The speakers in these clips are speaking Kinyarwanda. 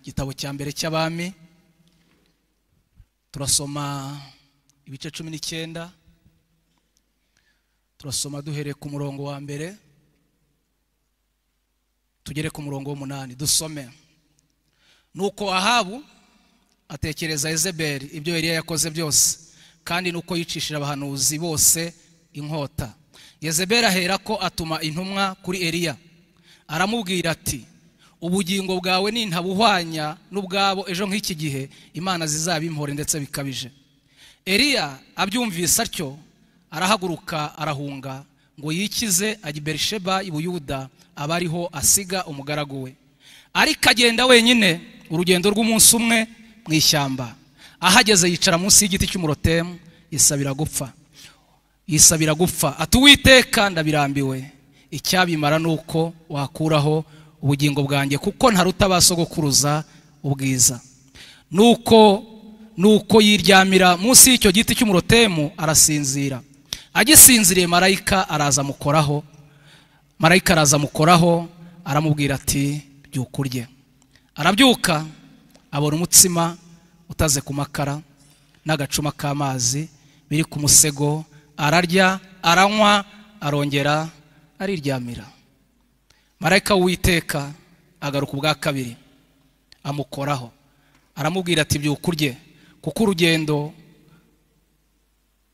igitabo cya mbere cy'abami turasoma ibice cumi n'icyenda turasoma duhereye ku murongo wa mbere tugere ku murongo w'umunani dusome nuko ahabu atekereza ezeberi ibyo yari yakoze byose kandi nuko yicishije abahanuzi bose inkota yezeberi ahera ko atuma intumwa kuri eliya aramubwira ati ubugingo bwawe nintabuhwanya n'ubwabo ejo nk'iki gihe imana zizaba impore ndetse bikabije eliya abyumvise atyo arahaguruka arahunga ngo yikize ajya i berisheba i buyuda aba ariho asiga umugaragu we ariko agenda wenyine urugendo rw'umunsi umwe mu ishyamba ahageze yicara munsi y'igiti cy'umurotemu yisabira gupfa yisabira gupfa ati uwiteka ndabirambiwe icyabimara ni uko wakuraho ubugingo bwanjye kuko ntaruta sogokuruza ubwiza nuko nuko yiryamira munsi y'icyo giti cy'umurotemu arasinzira agisinziriye marayika araza amukoraho marayika araza amukoraho aramubwira ati byuka urye arabyuka abona umutsima utaze ku makara n'agacuma k'amazi biri ku musego ararya aranywa arongera ariryamira marayika w'uwiteka agaruka ubwa kabiri amukoraho aramubwira ati byuka urye kuko urugendo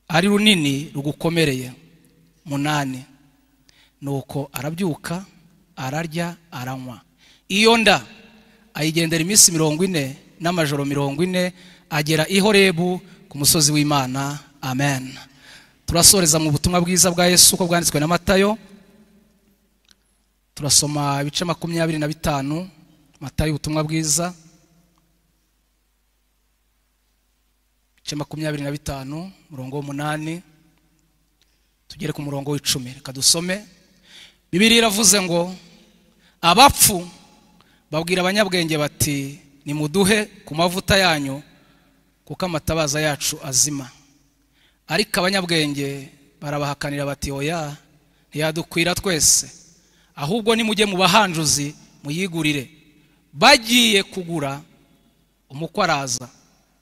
ari runini rugukomereye munani nuko arabyuka ararya aranywa iyo nda ayigendera iminsi mirongo ine n'amajoro mirongo ine agera i horebu ku musozi w'imana amen turasoreza mu butumwa bwiza bwa yesu uko bwanditswe na matayo turasoma ibice makumyabiri na bitanu matayo ubutumwa bwiza ibice makumyabiri na bitanu umurongo w'umunani tugere ku murongo w'icumi reka dusome bibiri iravuze ngo abapfu babwira abanyabwenge bati nimuduhe ku mavuta yanyu kuko amatabaza yacu azima ariko abanyabwenge barabahakanira bati oya ntiyadukwira twese ahubwo nimujye mu bahanjuzi muyigurire bagiye kugura umukwe araza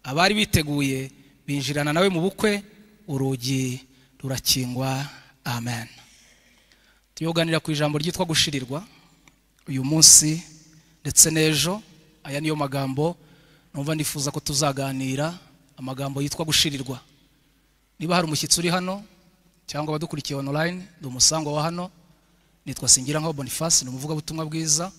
abari biteguye binjirana nawe mu bukwe urugi rurakingwa amen tuyoganira ku ijambo ryitwa gushirirwa uyu munsi ndetse n'ejo aya niyo magambo numva nifuza ko tuzaganira amagambo yitwa gushirirwa niba hari umushyitsi uri hano cyangwa abadukurikiye onorayini ni umusangwa wa hano nitwa singira nka boniface ni umuvugabutumwa bwiza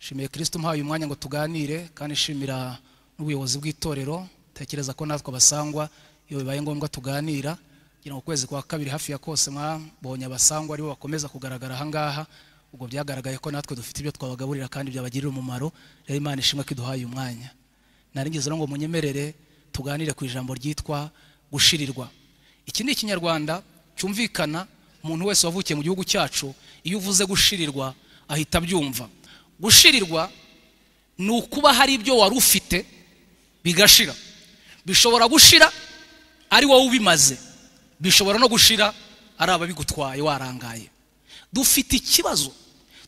nshimiye kirisito umpaye umwanya ngo tuganire kandi nshimira n'ubuyobozi bw'itorero tekereza ko natwe abasangwa iyo bibaye ngombwa tuganira kugira ngo ukwezi kwa kabiri hafi ya kose mwabonye abasangwa aribo bakomeza kugaragara ahangaha ubwo byagaragaye ko natwe dufite ibyo twabagaburira kandi byabagirira umumaro rero imana ishimwe ko iduhaye umwanya narigeze ngo munyemerere tuganire ku ijambo ryitwa gushirirwa iki ni ikinyarwanda cyumvikana umuntu wese wavukiye mu gihugu cyacu iyo uvuze gushirirwa ahita abyumva gushirirwa ni ukuba hari ibyo wari ufite bigashira bishobora gushira ari wowe ubimaze bishobora no gushira ari ababigutwaye warangaye dufite ikibazo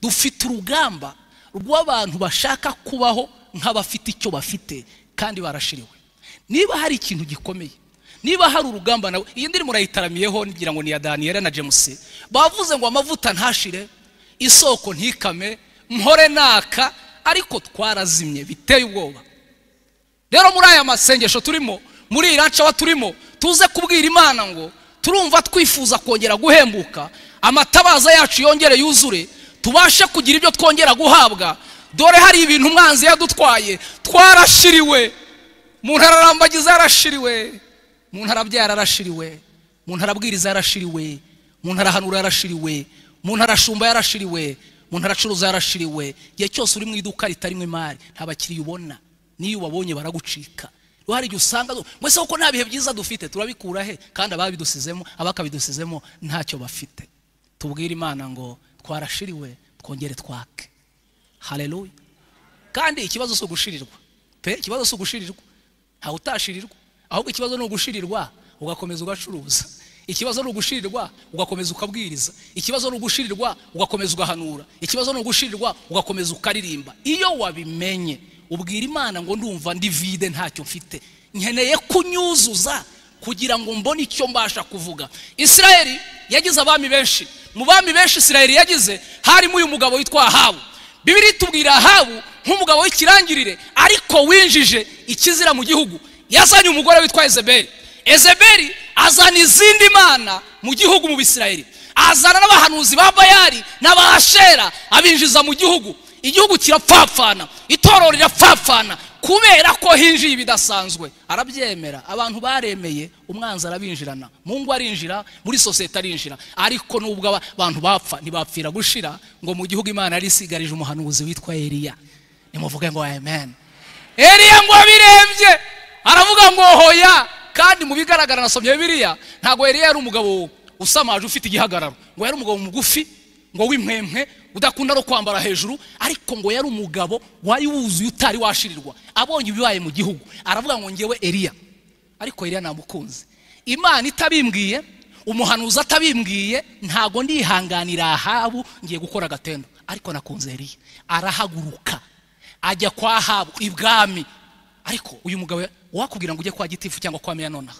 dufite urugamba rw'abantu bashaka kubaho nk'abafite icyo bafite kandi barashiriwe niba hari ikintu gikomeye niba hari urugamba nawe iyi ndirimbo urayitaramiyeho ngira ngo ni iya daniyeli na james bavuze ngo amavuta ntashire isoko ntikame mpore naka ariko twarazimye biteye ubwoba rero muri aya masengesho turimo muri iyi rancawa turimo tuze kubwira imana ngo turumva twifuza kongera guhembuka amatabaza yacu yongere yuzure tubashe kugira ibyo twongera guhabwa dore hari ibintu umwanzi yadutwaye twarashiriwe umuntu ararambagiza yarashiriwe umuntu arabyara yarashiriwe umuntu arabwiriza yarashiriwe umuntu arahanura yarashiriwe umuntu arashumba yarashiriwe umuntu aracuruza yarashiriwe igihe cyose uri mu iduka ritarimo imari nta bakiriya ubona n'iyo ubabonye baragucika hari igihe usanga mwese kuko nta bihe byiza dufite turabikura he kandi ababidusizemo abakabidusizemo ntacyo bafite tubwire imana ngo twarashiriwe twongere twake hareruya kandi ikibazo si ugushirirwa pe ikibazo si ugushirirwa ntawe utashirirwa ahubwo ikibazo ni ugushirirwa ugakomeza ugacuruza ikibazo ni ugushirirwa ugakomeza ukabwiriza ikibazo ni ugushirirwa ugakomeza ugahanura ikibazo ni ugushirirwa ugakomeza ukaririmba iyo wabimenye ubwira imana ngo ndumva ndi vide ntacyo mfite nkeneye kunyuzuza kugira ngo mbone icyo mbasha kuvuga isirayeli yagize abami benshi mu bami benshi isirayeli yagize harimo uyu mugabo witwa ahabu bibiri itubwira ahabu nk'umugabo w'ikirangirire ariko winjije ikizira mu gihugu yazanye umugore witwa ezeberi ezeberi azana izindi mana mu gihugu mu bisirayeli azana n'abahanuzi ba bayari n'abahashera abinjiza mu gihugu igihugu kirapfapfana itorero rirapfapfana kubera ko hinjiye ibidasanzwe arabyemera abantu baremeye umwanzi arabinjirana mu ngo arinjira muri sosiyete arinjira ariko nubwo abantu bapfa ntibapfira gushira ngo mu gihugu imana yari isigarije umuhanuzi witwa eriya nimuvuge ngo amen eriya ngo abirebye aravuga ngo hoya kandi mu bigaragara nasomye biriya ntabwo eriya yari umugabo usamaje ufite igihagararo ngo yari umugabo mugufi ngo w'impwempwe udakunda no kwambara hejuru ariko ngo yari umugabo wari wuzuye utari washirirwa abonye ibibaye mu gihugu aravuga ngo ngewe eriya ariko eriya namukunze imana itabimbwiye umuhanuzi atabimbwiye ntago ndihanganira ahabu ngiye gukora agatendo ariko nakunze eriya arahaguruka ajya kwa ahabu ibwami ariko uyu mugabo wakubwira ngo ujye kwa gitifu cyangwa kwa meya nonaha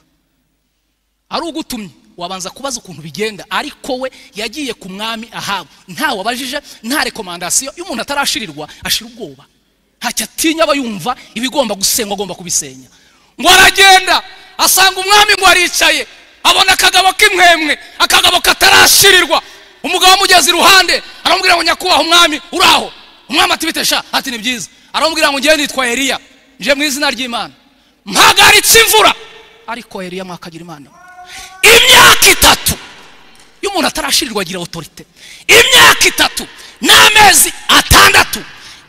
ari ugutumye wabanza kubaza ukuntu bigenda ariko we yagiye ku mwami ahabu nta wabajije nta rekomandasiyo iyo umuntu atarashirirwa ashira ubwoba ntacyo atinya aba yumva ibigomba gusenywa agomba kubisenya ngo aragenda asanga umwami ngo aricaye abona akagabo k'imwemwe akagabo katarashirirwa umugabo amugeze iruhande aramubwira ngo nyakubahwa umwami uraho umwami atibitesha ati ni byiza aramubwira ngo ngewe nitwa eriya nje mu izina ry'imana mpagaritse imvura ariko eriya mwakagira imana imyaka itatu iyo umuntu atarashirirwa agira otorite imyaka itatu n'amezi atandatu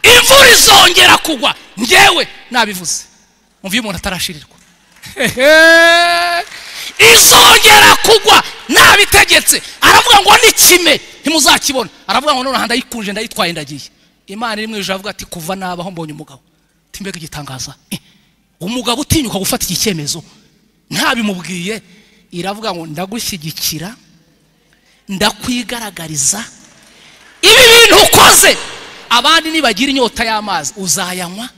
imvura izongera kugwa ngewe nabivuze mvuye umuntu atarashirirwa izongera kugwa nabitegetse aravuga ngo n'ikime ntimuzakibona aravuga ngo noneho ndayikunje ndayitwaye ndagiye imana iri mu ijoro avuga ati kuva nabaho mbonye umugabo timbega igitangaza umugabo utinyuka gufata iki cyemezo ntabimubwiye iravuga ngo ndagushyigikira ndakwigaragariza ibi bintu ukoze abandi nibagira inyota y'amazi uzayanywa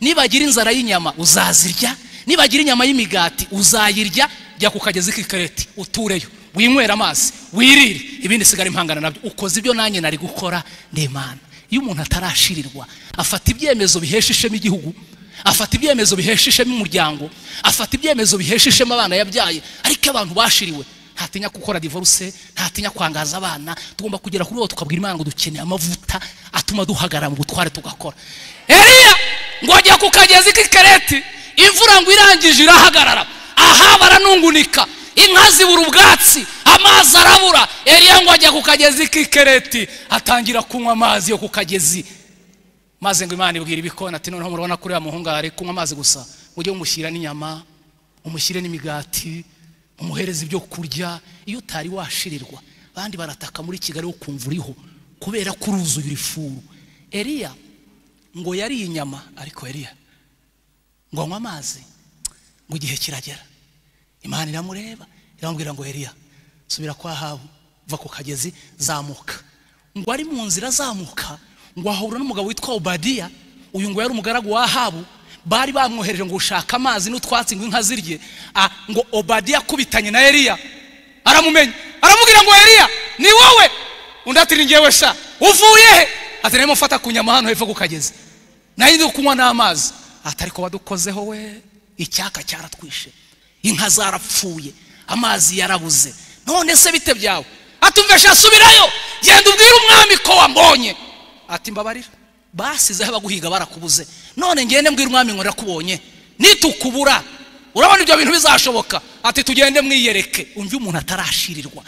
nibagira inzara y'inyama uzazirya nibagira inyama y'imigati uzayirya jya ku kagezi k'ikareti utureyo winywera amazi wirire ibindi sigara impangana nabyo ukoze ibyo nanjye nari gukora ndimana iyo umuntu atarashirirwa afata ibyemezo bihesha ishema igihugu afata ibyemezo bihesha ishema umuryango afata ibyemezo bihesha ishema abana yabyaye ariko abantu bashiriwe ntatinya gukora divorce ntatinya kwangaza abana tugomba kugera kuri uwo tukabwira imana ngo dukeneye amavuta atuma duhagarara mu butware tugakora eriya ngo ajya ku kagezi k'ikareti imvura ngo irangije irahagarara aha baranungunika inka zibura ubwatsi amazi arabura eriya ngo ajya ku kagezi k'ikareti atangira kunywa amazi yo ku kagezi maze ngo imana ibwira ibikona ati noneho murabona ko uriya muhungu ari kunywa amazi gusa mujye mumushyira n'inyama mumushyire n'imigati mumuhereze ibyo kurya iyo utari washirirwa abandi barataka muri kigali wo kumva uriho kubera ko uruzuye uri furu eriya ngo yariye inyama ariko eriya ngo anywe amazi ngo igihe kiragera imana iramureba iramubwira ngo eriya subira kwa habu va ku kagezi zamuka ngo ari mu nzira azamuka ngo ahura n'umugabo witwa obadiya uyu ngo yari umugaragu wa ahabu bari bamwohereje ngo ushaka amazi n'utwatsi ngo inka zirye ngo obadiya akubitanye na eriya aramumenya aramubwira ngo eriya ni wowe undi ati ni ngewe sha uvuye he ati narimo mfata ku nyama hano hepfo kukageze nayo ndi kunywa n'amazi atari ko wadukozeho we icyaka cyaratwishe inka zarapfuye amazi yarabuze none se bite byawe atumvesha subirayo genda ubwire umwami ko wambonye ati mbabarira basizeho abaguhiga barakubuze none ngende mbwira umwami ngo nakubonye nitukubura urabona ibyo bintu bizashoboka ati tugende mwiyereke undi umuntu atarashirirwa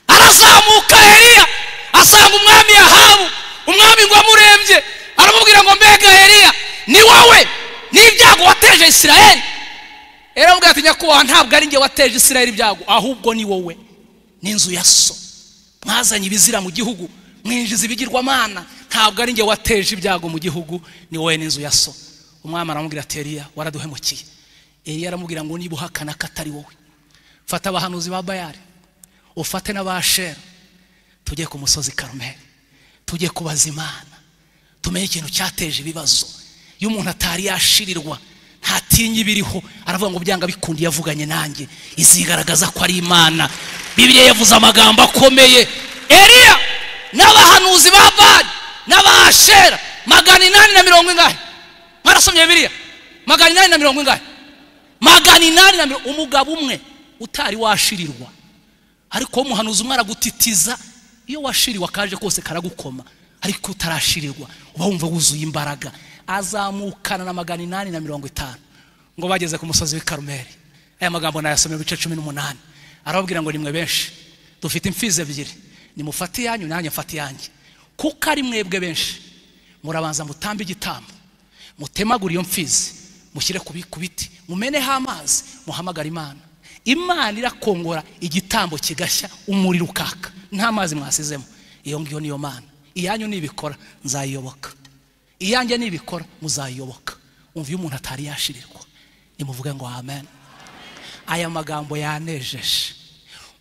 arazamuka eriya asanga umwami yahabu umwami ngo amurembye aramubwira ngo mbega eriya ni wowe n'ibyago wateje isirayeli eramubwira ati nyakubahwa ntabwo ari njye wateje isirayeli ibyago ahubwo ni wowe n'inzu ya so mwazanye ibizira mu gihugu mwinjiza ibigirwamana ntabwo ari njye wateje ibyago mu gihugu ni wowe n'inzu ya so umwami aramubwira ati eriya waraduhemukiye eriya aramubwira ngo niba uhakana ko atari wowe fata abahanuzi ba bayari ufate n'abashera tujye ku musozi karumeri tujye kubaza imana tumenye ikintu cyateje ibibazo iyo umuntu atari yashirirwa ntatinye ibiriho aravuga ngo byanga bikundiye yavuganye nanjye izigaragaza ko ari imana bibiliya yavuze amagambo akomeye eriya n'abahanuzi ba bari n'abashera magana inani na mirongo ingahe mwarasomye bibiliya magana inani na mirongo ingahe magana inani na mirongo umugabo umwe utari washirirwa ariko umuhanuzi umwe aragutitiza iyo washiriwe akaje kose karagukoma ariko utarashirirwa uba wumva wuzuye imbaraga azamukana na magana inani na mirongo itanu ngo bageze ku musozi w'i karumeri aya magambo nayasomye ibice cumi n'umunani arababwira ngo nimwe benshi dufite imfizi ebyiri nimufate iyanyu nanjye mfate iyanjye kuko ari mwebwe benshi murabanza mutambe igitambo mutemagure iyo mfizi mushyire ku bi- ku biti mumeneho amazi muhamagare imana imana irakongora igitambo kigashya umuriro ukaka nta mazi mwasizemo iyo ngiyo niyo mana iyanyu nibikora nzayiyoboka iyanjye nibikora muzayiyoboka umva iyo umuntu atari yashirirwa nimuvuge ngo amen aya magambo yanejeje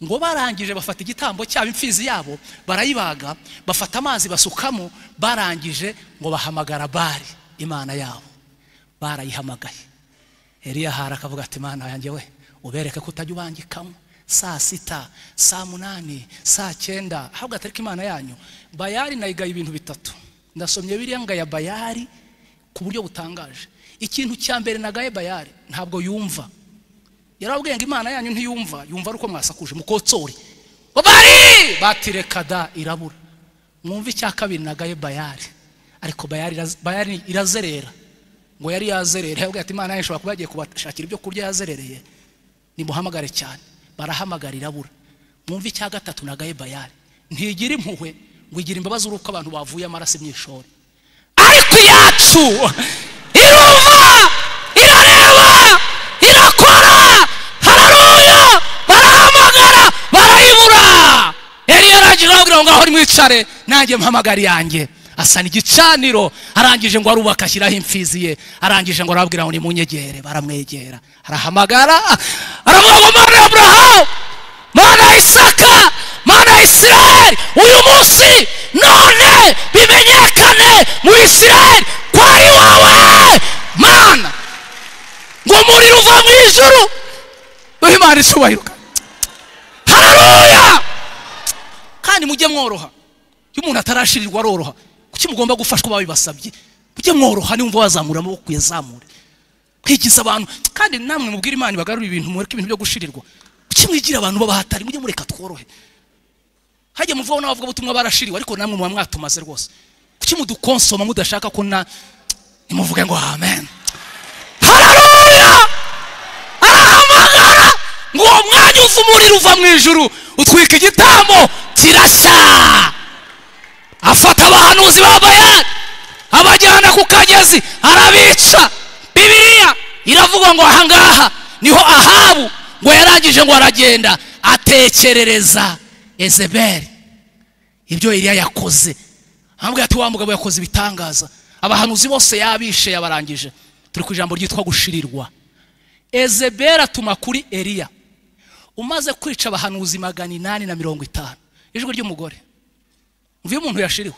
ngo barangije bafata igitambo cyabo imfizi yabo barayibaga bafata amazi basukamo barangije ngo bahamagara bari imana yabo barayihamagaye eriya ahara akavuga ati imana yanjye we ubereke ko utajya ubangikamo saa sita saa munani saa cyenda ahubwo atariko imana yanyu bayari nayigaye ibintu bitatu ndasomye biriya ngaya bayari ku buryo butangaje ikintu cya mbere nagaye bayari ntabwo yumva yarababwiye ngo imana yanyu ntiyumva yumva ari uko mwasakuje mukotsori bari batireka da irabura mwumve icya kabiri nagaye bayari ariko bayari, iraz- bayari irazerera ngo yari yazerera yabwiye ati imana yanyu ishobora kuba yagiye kubashakira ibyo kurya yazerereye nimuhamagare cyane barahamagara irabura mwumve icya gatatu nagaye bayari ntigira impuhwe ngo igira imbabazi uri uko abantu bavuye amaraso imyishori ariko iyacu irumva irareba irakora hararuya barahamagara barayibura eliya arangije arababwira ngo ngaho nimwicare nanjye mpamagara yanjye asana igicaniro arangije ngo arubaka ashyiraho imfizi ye arangije ngo arababwira ngo nimunyegere baramwegera arahamagara aravuga ngo mana ya aburahamu mana ya isaka mana ya isirayeli uyu munsi none bimenyekane mu isirayeli ko ari wowe mana ngo umuriro uva mu ijuru uhe imana icyubahiro hararuya kandi mujye mworoha iyo umuntu atarashirirwa aroroha kuki mugomba gufashwa babibasabye mujye mworoha niwumva wazamura amaboko uyazamure kwigiza abantu kandi namwe mubwire imana ibagarure ibintu mureke ibintu byo gushirirwa kuki mwigira abantu babahatari mujye mureka tworohe hajya muvaho n'abavugabutumwa barashiriwe ariko namwe muba mwatumaze rwose kuki mudukonsoma mudashaka ko na nimuvuge ngo amen hararuya arahamagara ngo uwo mwanya uva umuriro uva mu ijuru utwika igitambo kirashya afata abahanuzi ba bayani abajyana ku kagezi arabica bibiliya iravuga ngo ahangaha niho ahabu ngo yarangije ngo aragenda atekerereza ezeberi ibyo iriya yakoze amubwira ati wa mugabo yakoze ibitangaza abahanuzi bose yabishe yabarangije turi ku ijambo ryitwa gushirirwa ezeberi atuma kuri eriya umaze kwica abahanuzi magana inani na mirongo itanu ijwi ry'umugore mvuye umuntu yashiriwe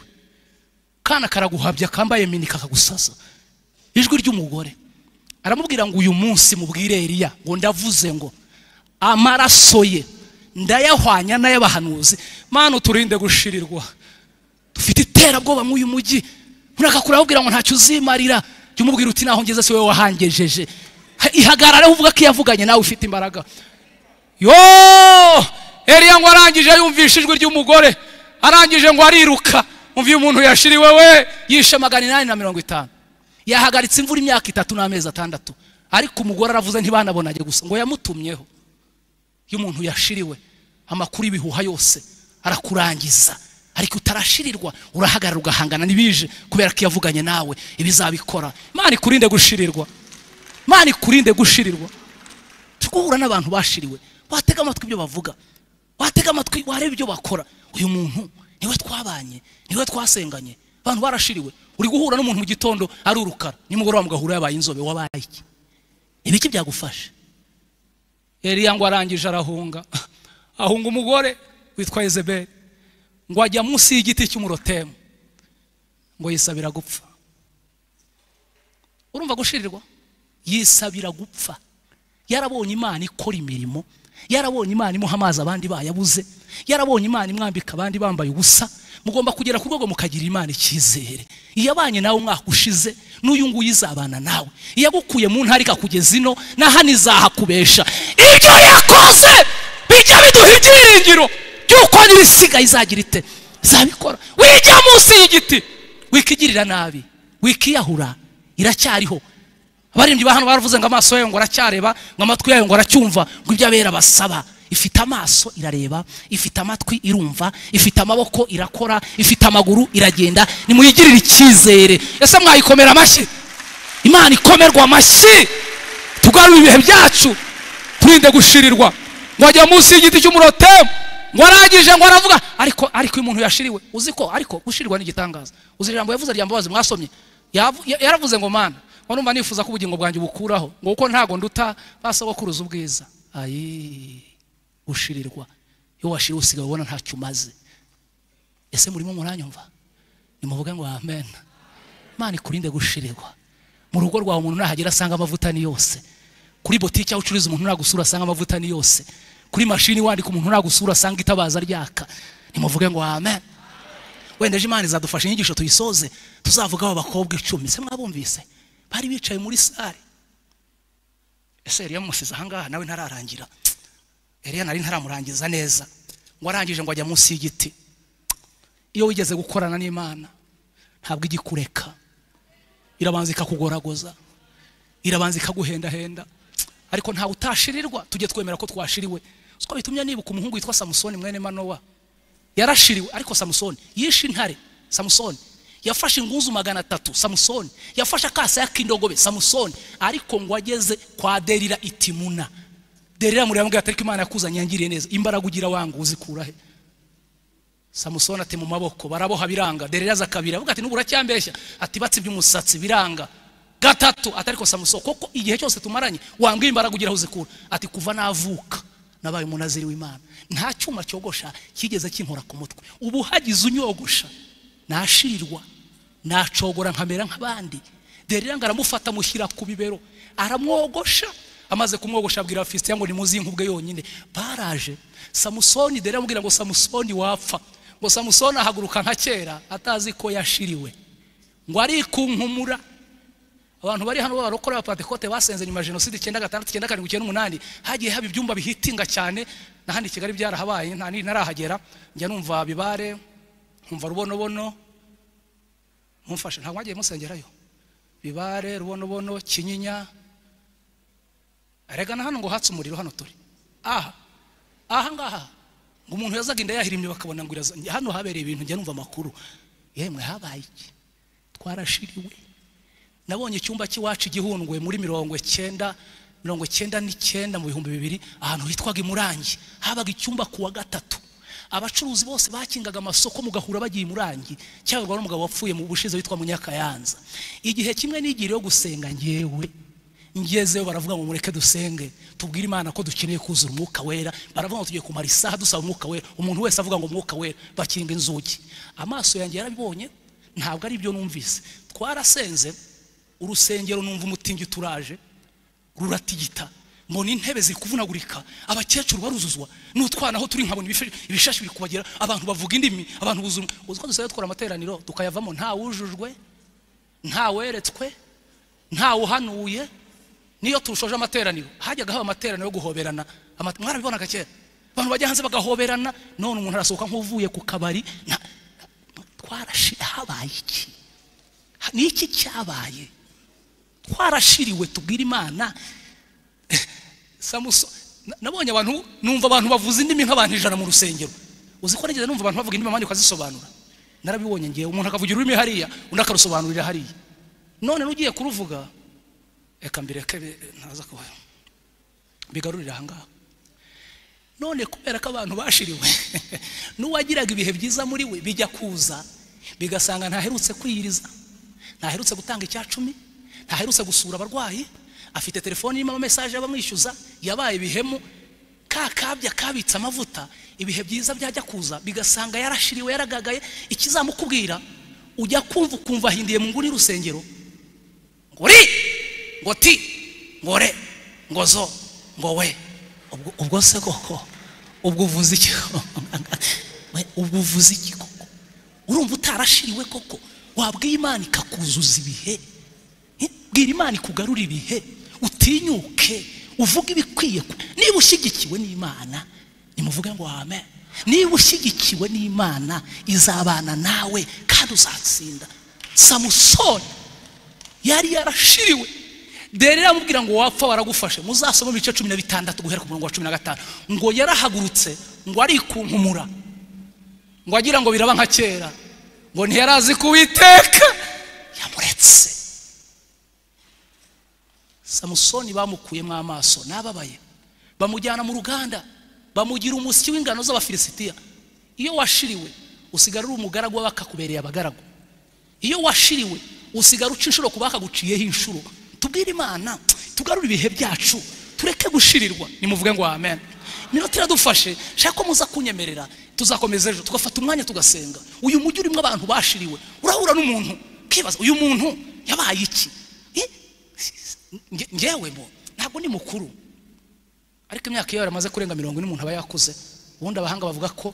kana karaguhabya kambaye mini kakagusaza ijwi ry'umugore aramubwira ngo uyu munsi mubwire eriya ngo ndavuze ngo amaraso ye ndayahwanya n'ay'abahanuzi mana uturinde gushirirwa dufite iterabwoba mw'uyu mujyi urakakura abubwira ngo ntacyo uzimarira jya umubwira uti naho ngeze si wowe wahangejeje Ha- ihagarareho uvuga ko iyavuganye nawe ufite imbaraga yo eriya ngo arangije yumvishe ijwi ry'umugore arangije ngo ariruka umva iyo umuntu yashiriwe we yishe magana inani na mirongo itanu yahagaritse imvura imyaka itatu n'amezi atandatu ariko umugore aravuze ntibanabonage gusa ngo yamutumyeho iyo umuntu yashiriwe amakuru y'ibihuha yose arakurangiza ariko utarashirirwa urahagarara ugahangana n'ibije kubera ko yavuganye nawe ibizabikora imana ikurinde gushirirwa imana ikurinde gushirirwa turi guhura n'abantu bashiriwe watega amatwi ibyo bavuga watega amatwi wareba ibyo bakora uyu muntu niwe twabanye niwe twasenganye abantu barashiriwe uri guhura n'umuntu mu gitondo ari urukara nimugoroba mugahura yabaye inzobe wabaye iki ibiki byagufasha Eliya ngo arangije arahunga ahunga umugore witwa Yezebeli ngo ajya munsi y'igiti cy'umurotemu ngo yisabira gupfa urumva gushirirwa yisabira gupfa yarabonye imana ikora imirimo yarabonye imana imuha amazi abandi bayabuze yarabonye imana imwambika abandi bambaye ubusa mugomba kugera ku rwego mukagira imana icyizere iyabanye nawe umwaka ushize n'uyu nguyu izabana nawe iyagukuye mu ntara ikakugeza ino na hano izahakubesha ibyo yakoze bijya biduha ibyiringiro by'uko n'ibisigaye izagira ite zabikora wijya munsi y'igiti wikigirira nabi wikiyahura iracyariho abaririmbyi ba hano baravuze ngo amaso yayo ngo aracyareba ngo amatwi yayo ngo aracyumva ngo ibyo abera basaba ifite amaso irareba ifite amatwi irumva ifite amaboko irakora ifite amaguru iragenda nimuyigirire icyizere ese mwayikomera amashyi imana ikomerwa amashyi tugarure ibihe byacu turinde gushirirwa ngo ajya munsi y'igiti cy'umurotemu ngo arangije ngo aravuga ariko ariko uyu muntu yashiriwe uzi ko ariko gushirirwa ni igitangaza uzi ijambo yavuze ryambabazi mwasomye Yavu- ya- yaravuze ngo mana warumva nifuza ko ubugingo bwanjye bukuraho ngo kuko ntago nduta basogokuruza ubwiza ayi gushirirwa iyo washiriwe usigaye ubona ntacyo umaze ese murimo muranyumva nimuvuge ngo amen imana ikurinde gushirirwa mu rugo rwawe umuntu nahagera asanga amavuta ni yose kuri botike aho ucururiza umuntu nagusura asanga amavuta ni yose kuri mashini wandika umuntu nagusura asanga itabaza ryaka nimuvuge ngo amen wenda ejo imana izadufasha inyigisho tuyisoze tuzavugaho abakobwa icumi se mwabumvise bari bicaye muri sare ese yari yamusize ahangaha nawe ntararangira yari nari ntaramurangiza neza ngo arangije ngo ajya munsi y'igiti iyo wigeze gukorana n'imana ntabwo ijya ikureka irabanza ikakugoragoza irabanza ikaguhendahenda ariko ntawe utashirirwa tujye twemera ko twashiriwe uko bitumye nibuka umuhungu witwa samusoni mwene manowa yarashiriwe ariko samusoni yishe intare samusoni yafashe ingunzu magana atatu samusoni yafashe akasaya k'indogobe samusoni ariko ngo ageze kwa derira itimuna derira muri yambwira ati ariko imana yakuzanye yangiriye neza imbaraga ugira wanga uzikurahe samusoni ati mu maboko baraboha biranga derira aza akabira avuga ati n'ubu uracyambeshya ati batsibye umusatsi biranga gatatu ati ariko samusoni koko igihe cyose tumaranye wambwiye imbaraga ugira aho uzikura ati kuva navuka nabaye umunaziri w'imana nta cyuma cyogosha kigeze kinkora ku mutwe ubu hagize unyogosha nashirirwa nacogora nkamera nk'abandi derira ngo aramufata amushyira ku bibero aramwogosha amaze kumwogosha abwira abafisitiya ngo nimuzi nk'ubwe yonyine baraje samusoni derira amubwira ngo samusoni wapfa ngo samusoni ahaguruka nka kera atazi ko yashiriwe ngo arikunkumura abantu bari hano b'abarokore abapantekote basenze nyuma ya jenoside icyenda gatandatu icyenda karindwi icyenda umunani hagiye haba ibyumba bihitinga cyane n'ahandi i kigali byarahabaye nta n'iri ntarahagera njya numva bibare nkumva rubonobono mumfashe ntabwo mwagiye musengerayo bibare rubonobono kinyinya erega na hano ngo hatse umuriro hano turi aha aha ngaha ngo umuntu yazaga inda yahirimye bakabona ngo iraza hano habereye ibintu njya numva amakuru yemwe habaye iki twarashiriwe nabonye icyumba cy'iwacu igihundwe muri mirongo icyenda mirongo icyenda n'icyenda mu bihumbi bibiri ahantu hitwaga imurangi habaga icyumba ku wa gatatu abacuruzi bose bakingaga amasoko mugahura bagiye imurangi cyangwa n'umugabo wapfuye mu bushize witwa munyakayanza igihe kimwe n'igihe yo gusenga ngewe ngezeyo baravuga ngo mureke dusenge tubwire imana ko dukeneye kuzura umwuka wera baravuga ngo tugiye kumara isaha dusaba umwuka wera umuntu wese avuga ngo umwuka wera bakinga inzugi amaso yanjye yarabibonye ntabwo ari ibyo numvise twarasenze urusengero numva umutingi turaje ruratigita mbona intebe ziri kuvunagurika abakecuru baruzuzwa n'utwana aho turi nkabona ibifi- ibishashi biri kubagera abantu bavuga indimi abantu buzura uzi ko dusigaye dukora amateraniro tukayavamo nta wujujwe nta weretswe nta uhanuye niyo turushoje amateraniro hajyaga haba amateraniro yo guhoberana Ama- mwarabibonaga kera abantu bajya hanze bagahoberana none umuntu arasohoka nk'uvuye ku kabari nta- twarashi habaye iki ni iki cyabaye twarashiriwe tubwira imana samuso na- nabonye abantu numva abantu bavuza indimi nk'abantu ijana mu rusengero uzi ko nigeze numva abantu bavuga indimi abandi ukazisobanura narabibonye ngewe umuntu akavugira ururimi hariya undi akarusobanurira hariya none n'ugiye kuruvuga reka mbireke bi- ntaza kuba bigarurire ahangaha none kubera ko abantu bashiriwe n'uwagiraga ibihe byiza muri we bijya kuza bigasanga ntaherutse kwiyiriza ntaherutse gutanga icya cumi ntaherutse gusura abarwayi afite telefone irimo amamesaje abamwishyuza yabaye ibihemu ka kabya kabitse amavuta ibihe byiza byajya kuza bigasanga yarashiriwe yaragagaye ikizamukubwira ujya kumva ukumva ahindiye mu nguni y'urusengero ngo uri ngo ti ngore ngo zo ngo we ubwo- ubwo se koko ubwo uvuze iki ubwo uvuze iki koko urumva utarashiriwe koko wabwiye imana ikakuzuza ibihe Eh, bwira imana ikugarura ibihe utinyuke uvuge ibikwiye ku- niba ushyigikiwe n'imana nimuvuge ngo amen niba ushyigikiwe n'imana izabana nawe kandi uzatsinda samusoni yari yarashiriwe dere iramubwira ngo wapfa waragufashe muzasoma mu bice cumi na bitandatu guhera ku murongo wa cumi na gatanu ngo yarahagurutse ngo arikunkumura ngo agira ngo biraba nka kera ngo ntiyari azi kuwiteka yamuretse samusoni bamukuyemo amaso n'ababaye bamujyana mu ruganda bamugira umusyi w'ingano z'abafilisitiya iyo washiriwe usigara uri umugaragu w'abakakubereye abagaragu iyo washiriwe usigara uca inshuro ku bakaguciyeho inshuro tubwire imana tugarure ibihe byacu tureke gushirirwa nimuvuge ngo amen iminota iradufashe shaka ko muza kunyemerera tuzakomeza ejo tugafata umwanya tugasenga uyu mujyi urimo abantu bashiriwe urahura n'umuntu ukibaza uyu muntu yabaye iki Eh? Nge- ngewe bo ntabwo ni mukuru ariko imyaka iyo yaramaze kurenga mirongo ine umuntu aba yakuze ubundi abahanga bavuga ko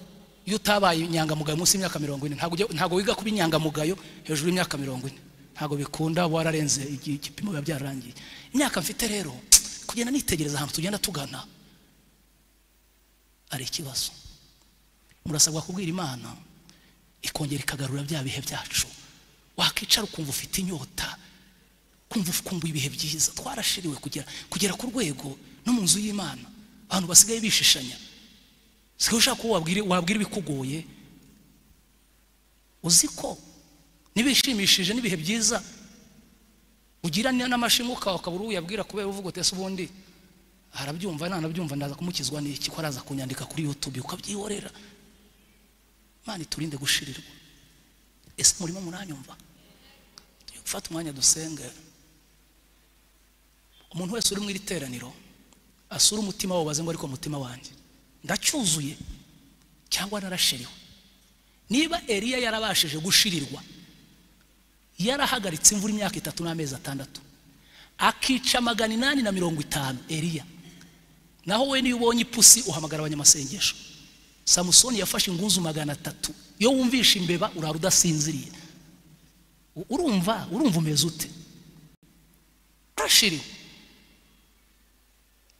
iyo utabaye inyangamugayo munsi y'imyaka mirongo ine ntabwo ujya- ntabwo wiga kuba inyangamugayo hejuru y'imyaka mirongo ine ntabwo bikunda uba wararenze igi- igipimo biba byararangiye imyaka mfite rero kugenda nitegereza ahantu tugenda tugana ari ikibazo murasabwa kubwira imana ikongera ikagarura bya bihe byacu wakicara ukumva ufite inyota kumva kumva ibihe byiza twarashiriwe kugera kugera ku rwego no mu nzu y'imana abantu basigaye bishishanya sigaye ushaka ko wabwira wabwira ibikugoye uzi ko n'ibishimishije n'ibihe byiza ugira ni- n'amashinga uka- ukaba uri uyabwira kubera uvuga uti ese ubundi arabyumva nanabyumva ndaza kumukizwa n'iki ko araza kunyandika kuri yutube ukabyihorera imana iturinde gushirirwa ese murimo muranyumva gufata umwanya dusenge umuntu wese uri mu iri teraniro asura umutima wawe ubaze ngo ariko umutima wanjye ndacyuzuye cyangwa narashiriwe niba Eliya yarabashije gushirirwa yarahagaritse imvura imyaka itatu n'amezi atandatu akica magana inani na mirongo itanu Eliya naho we niyo ubonye ipusi uhamagara abanyamasengesho samusoni yafashe ingunzu magana atatu iyo wumvishe imbeba urara udasinziriye U- urumva urumva umeze ute arashiriwe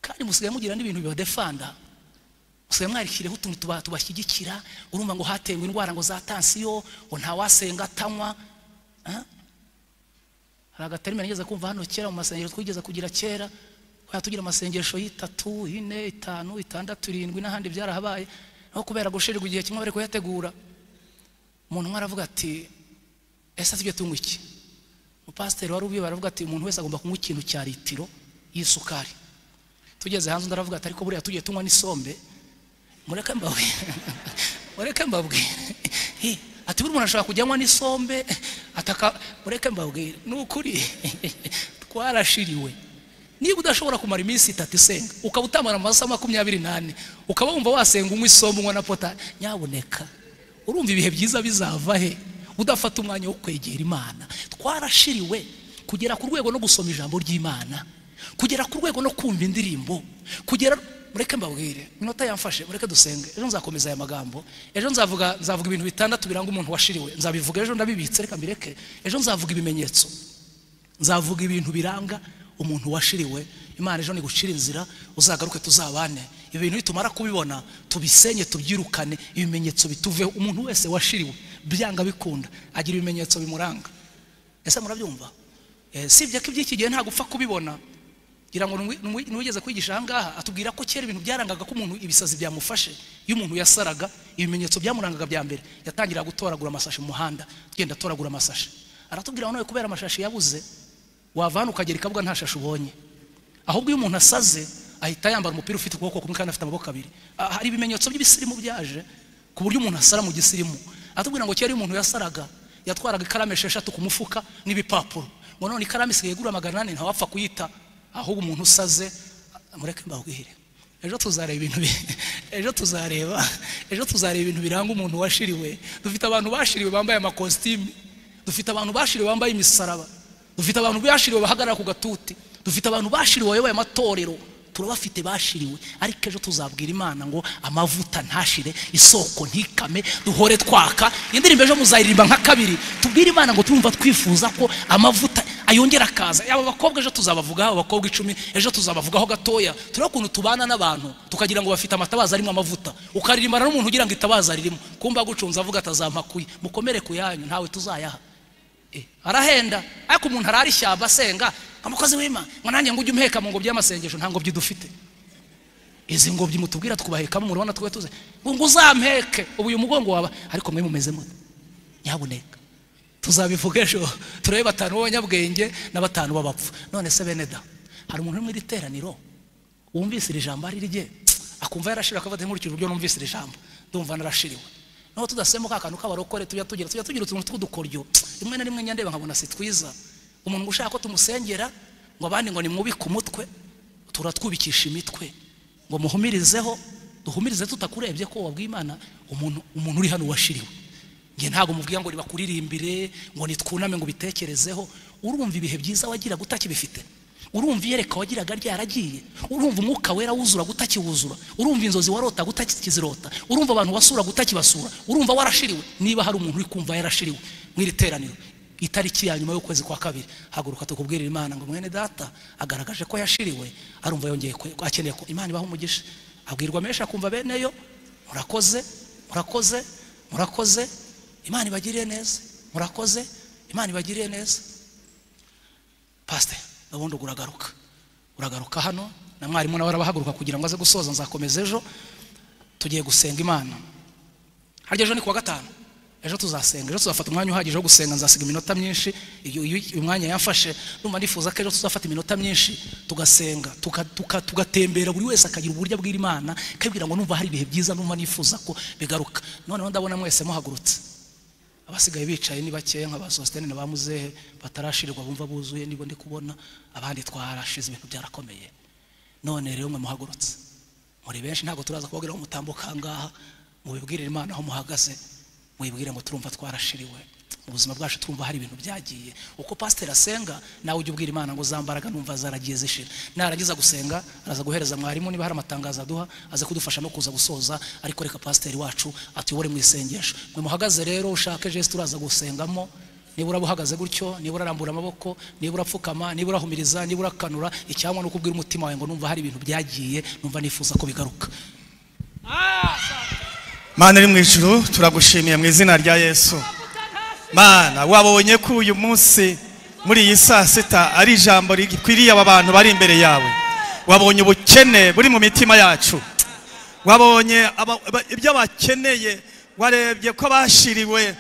kandi musigaye mugira n'ibintu bibadefanda musigaye mwarikiriyeho utuntu tuba- tubashyigikira urumva ngo hatewe indwara ngo za tansiyo ngo ntawasenga atanywa Ah? hari agatarime nigeze kumva hano kera mu masengero twigeze kugira kera twajya tugira amasengesho y'itatu ine itanu itandatu irindwi n'ahandi byarahabaye aho kubera gushirirwa igihe kimwe bari kuyategura umuntu umwe aravuga ati ese tujye tunywa iki umupasiteri wari ubiyoba aravuga ati umuntu wese agomba kunywa ikintu cya litiro y'isukari tugeze hanze undi aravuga ati ariko buriya tugiye tunywa n'isombe mureke mbabwire mureke mbabwire Hi, ati buri umuntu ashobora kujya anywa n'isombe ataka mureke mbabwire ni ukuri twarashiriwe niba udashobora kumara iminsi itatu isenga ukaba utamara amasaha makumyabiri n'ane ukaba wumva wasenga unywa isombe unywa na pota nyabuneka urumva ibihe byiza bizava he udafata umwanya wo kwegera imana twarashiriwe kugera ku rwego no gusoma ijambo ry'imana kugera ku rwego no kumva indirimbo kugera mureke mbabwire inota yamfashe mureke dusenge ejo nzakomeza aya magambo ejo nzavuga nzavuga ibintu bitandatu biranga umuntu washiriwe nzabivuga ejo ndabibitse reka mbireke ejo nzavuga ibimenyetso nzavuga ibintu biranga umuntu washiriwe imana ejo nigucira inzira uzagaruke tuzabane ibi bintu nitumara kubibona tubisenye tubyirukane ibimenyetso bituveho umuntu wese washiriwe byanga bikunda agira ibimenyetso bimuranga ese murabyumva Eh, sibye ko iby'iki gihe nta gupfa kubibona ngira ngo n'uwi- n'uwi- n'uwigeze kwigisha aha ngaha atubwira ko kera ibintu byarangaga ko umuntu ibisazi byamufashe iyo umuntu yasaraga ibimenyetso byamurangaga bya mbere yatangiraga gutoragura amasashi mu muhanda agenda atoragura amasashi aratubwira ngo nawe kubera amashashi yabuze wava hano ukagera ikabuga nta shashi ubonye ahubwo iyo umuntu asaze ahita yambara umupira ufite ukuboko kumwe kandi afite amaboko abiri Ah, hari ibimenyetso by'ibisirimu byaje ku buryo umuntu asara mu gisirimu atubwira ngo kera iyo umuntu yasaraga yatwaraga ikaramu esheshatu ku mufuka n'ibipapuro ngo none ikaramu isigaye igura magana ane ntawapfa kuyita ahubwo umuntu usaze ah, mureke mbabwire ejo tuzareba ibintu bi- ejo tuzareba ejo tuzareba ibintu biranga umuntu washiriwe dufite abantu bashiriwe bambaye amakositimu dufite abantu bashiriwe bambaye imisaraba dufite abantu bashiriwe bahagarara ku gatuti dufite abantu bashiriwe bayoboye amatorero turabafite bashiriwe ariko ejo tuzabwira imana ngo amavuta ntashire isoko ntikame duhore twaka indirimbo ejo muzayiririmba nka kabiri tubwire imana ngo turumva twifuza ko amavuta ayongera akaza aba bakobwa ejo tuzabavugaho abakobwa icumi ejo tuzabavugaho gatoya turebe ukuntu tubana n'abantu tukagira ngo bafite amatabaza arimo amavuta ukaririmbana n'umuntu ugira ngo itabaza ririmo kumva agucunze avuga atazampakuye mukomere ku yanyu ntawe tuzayaha Eh, arahenda ariko umuntu arara ishyamba asenga amukozi w'imana ngo nanjye ngo ujye umpeka mu ngobyi y'amasengesho nta ngobyi dufite izi ngobyi mutubwira tukubahekamo murabona twe tuze ngo ngo uzampeke ubu uyu mugongo waba ariko mwe mumeze mute nyabuneka tuzabivuga ejo turebe batanu b'abanyabwenge na batanu b'abapfu none se bene da hari umuntu uri mu iri teraniro wumvise iri jambo ari irye akumva yarashiriwe akavata nkurikije uburyo numvise iri jambo ndumva narashiriwe naho tudasemo ka kantu k'abarokore tujya tugira tujya tugira utuntu tw'udukoryo rimwe na rimwe nyandeba nkabona si twiza umuntu ngo ushaka ko tumusengera ngo abandi ngo nimwubike umutwe turatwubikisha imitwe ngo muhumirizeho duhumirize tutakurebye ko wabwiye imana umuntu umuntu uri hano washiriwe nge ntabwo mubwira ngo nibakuririmbire ngo nitwuname ngo bitekerezeho urumva ibihe byiza wagiraga utakibifite urumva iyereka wagiraga ryaragiye urumva umwuka wera wuzura gutakiwuzura urumva inzozi warota gutakizirota urumva abantu wasura gutakibasura urumva warashiriwe niba hari umuntu uri kumva yarashiriwe mu iri teraniro itariki ya nyuma y'ukwezi kwa kabiri haguruka tukubwirira imana ngo mwene data agaragaje ko yashiriwe arumva yongeye kwe- akeneye ko imana ibaha umugisha abwirwa menshi akumva beneyo murakoze murakoze murakoze imana ibagiriye neza murakoze imana ibagiriye neza pasite ubundi ubwo uragaruka uragaruka hano na mwarimu nawe arabahaguruka kugira ngo aze gusoza nzakomeza ejo tugiye gusenga imana harya ejo ni kuwa gatanu ejo tuzasenga ejo tuzafata umwanya uhagije wo gusenga nzasiga iminota myinshi iyo iyo uyu mwanya yamfashe numva nifuza ko ejo tuzafata iminota myinshi tugasenga tuka- tuka- tugatembera buri wese akagira uburyo abwira imana ikabwira ngo numva hari ibihe byiza numva nifuza ko bigaruka noneho ndabona mwese muhagurutse abasigaye bicaye ni bakeya nka ba sositene na ba muzehe batarashirirwa bumva buzuye nibo ndi kubona abandi twarashize ibintu byarakomeye none rero mwe muhagurutse muri benshi ntabwo turaza kubabwira ngo mutambuka aha ngaha mubibwirire imana aho muhagaze muyibwire ngo turumva twarashiriwe mu buzima bwacu turumva hari ibintu byagiye uko pasiteri asenga nawe ujya ubwira imana ngo zambaraga numva zaragiye zishira narangiza gusenga araza guhereza mwarimu niba hari amatangazo aduha aze kudufasha no kuza gusoza ariko reka pasiteri wacu atuyobore mu isengesho mwe muhagaze rero ushake jesi turaza gusengamo nibura uhagaze gutyo nibura urambura amaboko nibura apfukama nibura ahumiriza nibura akanura icyangwa ni ukubwira umutima wawe ngo numva hari ibintu byagiye numva nifuza ko bigaruka mana iri mu ijuru turagushimiye mu izina rya yesu mana wabonye ko uyu munsi muri iyi saa sita ari ijambo rikwiriye aba bantu bari imbere yawe wabonye ubukene buri mu mitima yacu wabonye aba- aba- ibyo bakeneye warebye ko bashiriwe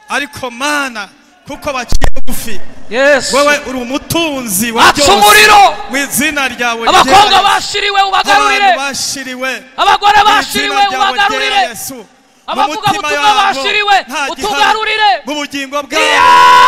ariko mana kuko baciye bugufi yesu wowe uri umutunzi wa atsa byose umuriro mu izina ryawe abakobwa ryera. bashiriwe ubagarurire abantu bashiriwe abagore mu izina bashiriwe ryawe ubagarurire rya Yesu. Mu Abavuga mutima ubutumwa yabo bashiriwe, nta gihari. utugarurire. mu bugingo bwabo Yeah! nta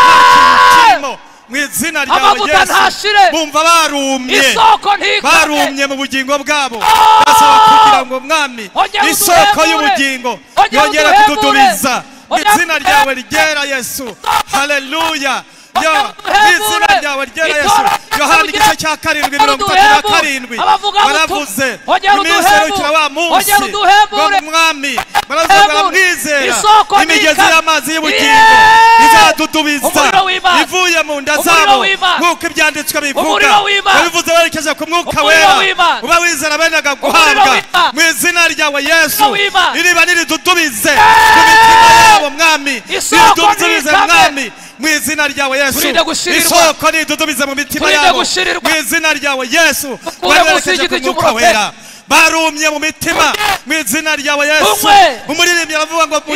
kintu kirimo. mu izina ryawe Amavuta yesu ntashire. bumva barumye isoko ntikame barumye mu bugingo bwabo ndasaba kugira ngo mwami Ongera isoko uduhebure. y'ubugingo Ongera yongera uduhebure. kududubiza mu Ongera izina ryawe uduhebure. ryera yesu haleluya Ongera Yo, uduhebure. mu izina ryawe ryera yesu Itora yohana uduhebure. igice cya karindwi mirongo itatu na karindwi Abavuga ubutumwa. baravuze Ongera iminsi uduhebure. yarukira wa munsi Ongera uduhebure. ngo mwami baravuga baramwizera Isoko imigezi nika. y'amazi y'ubugingo Yeah! izadudubiza Umuriro w'Imana. ivuye mu nda Umuriro zabo w'Imana. nk'uko ibyanditswe bivuga Umuriro w'Imana. wabivuze werekeje ku mwuka Umuriro wera w'Imana. uba wizera benaga Umuriro guhabwa w'Imana. mu izina ryawe yesu Umuriro w'Imana. iriba niridudubize ku mitima yabo mwami Isoko niridudubize niyikame. mwami mu izina ryawe yesu Turinde gushirirwa. isoko niridudubize mu mitima Turinde yabo gushirirwa. mu izina ryawe yesu Mukure Bari munsi berekeje y'igiti ku mwuka cy'umurote. wera barumye mu mitima mu izina ryawe yesu Umwe. umuririmbyi aravuga ngo mu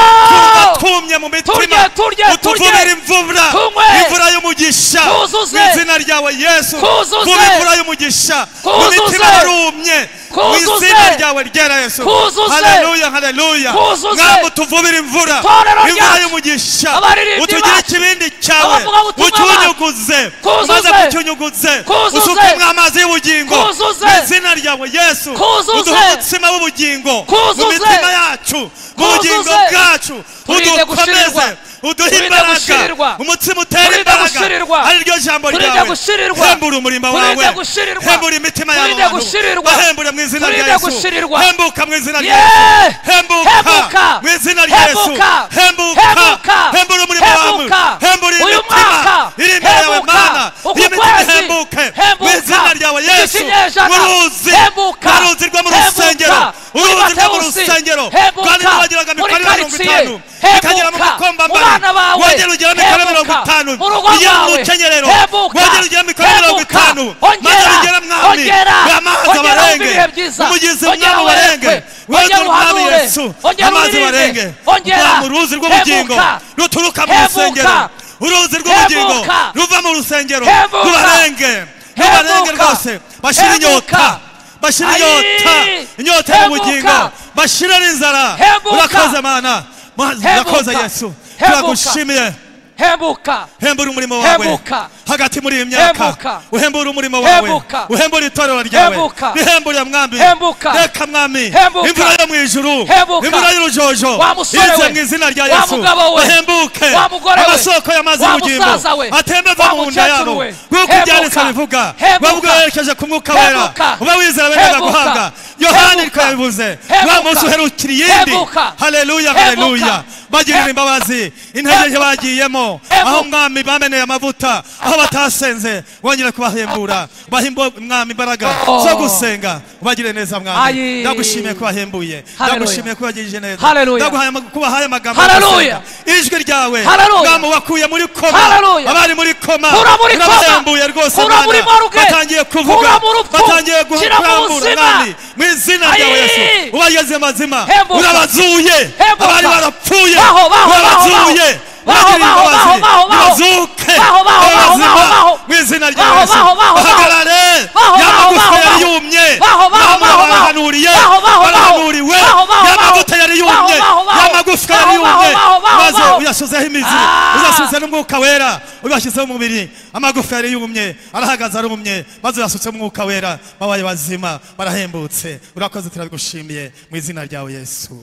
Yeah! twumye mu mitima Turye, turye, utuvubire turye. imvura Tunywe. imvura y'umugisha Twuzuze. mu izina ryawe yesu Twuzuze. vuba imvura y'umugisha mu Twuzuze. mitima yarumye mu Twuzuze. izina ryawe ryera yesu Twuzuze. haleluya haleluya Twuzuze. mwami utuvubire imvura Itorero imvura ryacu. y'umugisha Abaririmbyi utugire bacu. ikibindi cyawe Abavuga ubutumwa ucyunyuguze Twuzuze. umaze kucyunyuguze Twuzuze. usukemo amazi y'ubugingo Twuzuze. mu izina ryawe yesu Twuzuze. uduhe umutsima w'ubugingo mu Twuzuze. mitima yacu mu bugingo Twuzuze. bwacu Turinde udukomeze gushirirwa. uduhe Kurinda gushirirwa. imbaraga umutima utera Kurinda imbaraga gushirirwa. ari ryo jambo Kurinda ryawe gushirirwa. hembura umurimo Kurinda wawe gushirirwa. hembura imitima Kurinda y'abantu gushirirwa. bahembure mu izina rya Kurinda yesu gushirirwa. hembuka mu izina rya Yeah! yesu hembuka Hembuka. mu izina rya yesu Hembuka. hembuka Hembuka. hembura umurimo wawe Hembuka. hembura Uyu imitima mwaka. iri imbere yawe Hembuka. mana Uku iyo mitima kwezi. hembuke mu Hembuka. izina ryawe Iki yesu kinyejana. uruzi Hembuka. uruzi rwo mu Hembuka. rusengero Muri uruzi rwo mu Matewusi. rusengero Hembuka. kandi n'abagiraga Muri mikore mirongo karitsiye. itanu Hembuka. ikagera mu Mu makombambari bana bawe. wongera ugera mikore Hembuka. mirongo itanu Mu rugo ugera mu rwawe. rukenyerero Hembuka. wongera ugera mikore mirongo Hembuka. itanu Ongera. maze ugera mwami Ongera. amazi Ongera barenge wumve ibihe byiza. umugizi Ongera mwami barenge werekwe. wongera Ongera umwami uhanure. yesu Ongera amazi uririmbe. barenge Ongera. uva mu ruzi rw'ubugingo Hembuka. ruturuka mu Hembuka. rusengero uruzi rw'ubugingo Hembuka. ruva mu rusengero Hembuka. rubarenge rubarenge Hembuka. rwose bashira Hembuka. inyota bashira Ayi! inyota inyota Hembuka! y'ubugingo bashira n'inzara Hembuka! urakoze mana Ma- Hembuka! urakoze yesu Hembuka! turagushimiye hembuka hembura umurimo wawe Hembuka! hagati muri iyi myaka Hembuka! uhembura umurimo wawe Hembuka! uhembura itorero ryawe Hembuka! rihembure mwambi Hembuka! reka mwami Hembuka! imvura yo mu ijuru Hembuka! imvura y'urujojo Wa musore ize we! mu izina rya Wa yesu mugabo we! bahembuke Wa mugore we! amasoko y'amazi Wa y'ubugingo musaza we! atembe ava Wa mu nda mukecuru yabo we! nk'uko Hembuka! ibyanditswe bivuga Hembuka! wabwo werekeje ku mwuka wera Hembuka! uba wizera bendaga Hembuka! guhabwa yohana Hembuka! ariko yabivuze Hembuka! wa munsi uherukira iyindi Hembuka! haleluya Hembuka! haleluya bagirira Hem- imbabazi intege nke bagiyemo Hembuka! aho mwami bameneye amavuta aho batasenze wongere kubahembura bahimbo mwami imbaraga Oh. zo gusenga ubagire neza mwami Ayi. ndagushimiye ko wahembuye Haleluya. ndagushimiye ko wagirije neza Haleluya. ndaguhaye amag- ko wahaye amagambo Haleluya. yo gusenga. ijwi ryawe Haleluya. mwami wakuye muri koma Haleluya. abari muri koma Kura muri koma. urabahembuye rwose Kura Mana. muri morgue. batangiye kuvuga Kura mu rupfu. batangiye guha- Shyira mu kurambura buzima. mwami mu izina ryawe Ayi. yesu ubageze mazima Hembuka. urabazuye Hembuka. abari barapfuye Baho, baho, baho, urabazuye baho. ubagirire Baho, baho, imbabazi baho, baho, baho. bazuke Baho, baho, baho, abazima baho, baho. mu izina rya Baho, yesu baho, baho, baho. bahagarare Baho, baho, yamagufa baho, yari baho. yumye Baho, baho, Yamagufwa baho, baho. barahanuriye Baho, baho, baho. barahanuriwe Baho, baho, yamavuta baho. yari yumye Baho, baho, baho. yamagufwa yari Baho, baho, yumye baho, baho, maze baho. uyashyizeho imizi Ah. uyashyize n'umwuka wera uyashyizeho umubiri amagufa yari yumye arahagaze arumye maze uyasutseho umwuka wera babaye bazima barahembutse urakoze turabigushimiye mu izina ryawe yesu